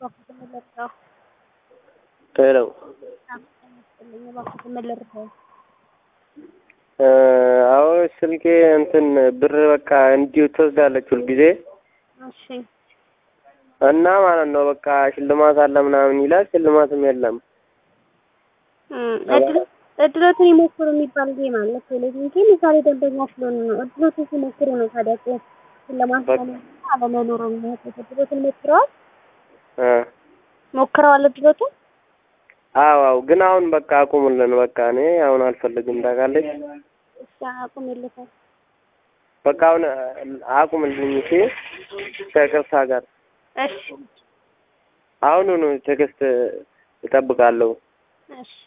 እባክህ መለርዳው ሄሎ አመስልኝ እባክህ መለርዳው አዎ ስልኬ እንትን ብር በቃ እንዲሁ ትወስዳለች ሁልጊዜ እሺ እና ማለት ነው በቃ ሽልማት አለ ምናምን ይላል። ሽልማትም የለም። እድሎትን ይሞክሩ የሚባል ጌም አለ ቴሌቪዥን ጌም የዛሬ ደንበኛ ስለሆኑ ነው። እድሎትን ሲሞክሩ ነው ታዲያ ሽልማት አለመኖሩ የሚያውቁት። እድሎትን ሞክረዋል ሞክረዋል እድሎትን አዎ አዎ፣ ግን አሁን በቃ አቁሙልን። በቃ እኔ አሁን አልፈልግም ታውቃለች። እሺ አቁም የለታል በቃ አሁን አቁምልኝ እሺ፣ ከቅርታ ጋር እሺ አሁኑኑ ቴክስት እጠብቃለሁ። እሺ